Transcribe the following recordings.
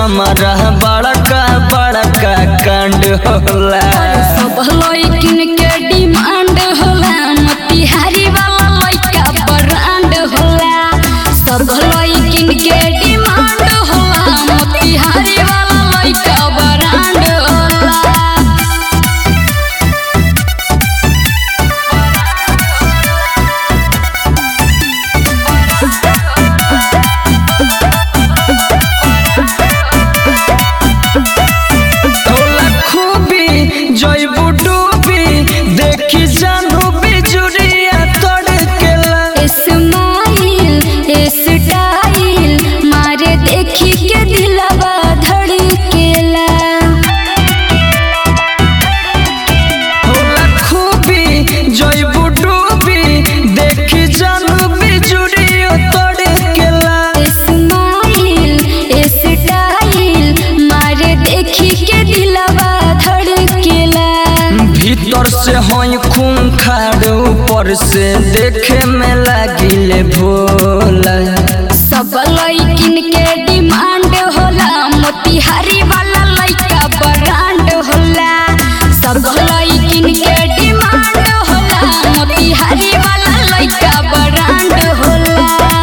हमारा बड़का बड़का कांड होला सब लइकिन के डिमांड होला मोतिहारी वाला लइका ब्रांड होला सब लइकिन के डिमांड होला मोतिहारी वाला लइका ब्रांड होला होला खूबी जइबू डूबी देखी जानू बिजुरिया तड़केला स्माइल स्टाइल मारे देखी के दिलवा धड़केला होला खूबी जइबू डूबी देखी जानू बिजुरिया तड़केला स्माइल स्टाइल मारे देखी के दिलवा धड़केला भीतर से हई खून खाड़ ऊपर से देखे में लागिले भोला सब लइकिन के डिमांड होला मोतिहारी वाला लइका ब्रांड होला सब लइकिन के डिमांड होला मोतिहारी वाला लइका ब्रांड होला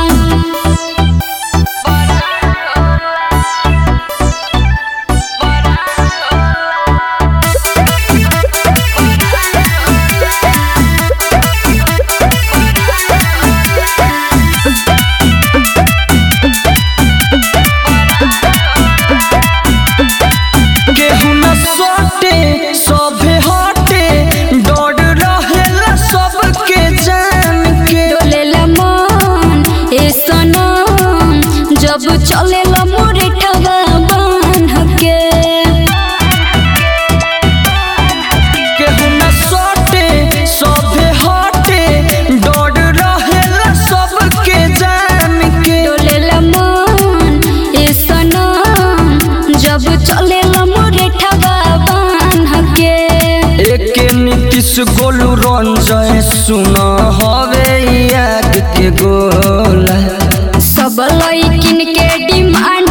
केहू न सोटे सभे हटे डर रहेला सबके जान के डोलेला मन ए सनम जब चलेला मोरे ठगा बांध के केहू न सोटे सभे हटे डर रहेला सबके जान के डोलेला मन ए सनम जब चलेला मोरे ठगा बांध के एके नीतीश गोलू रंजय सुन हवे याद के गोला सब लइकिन के डिमांड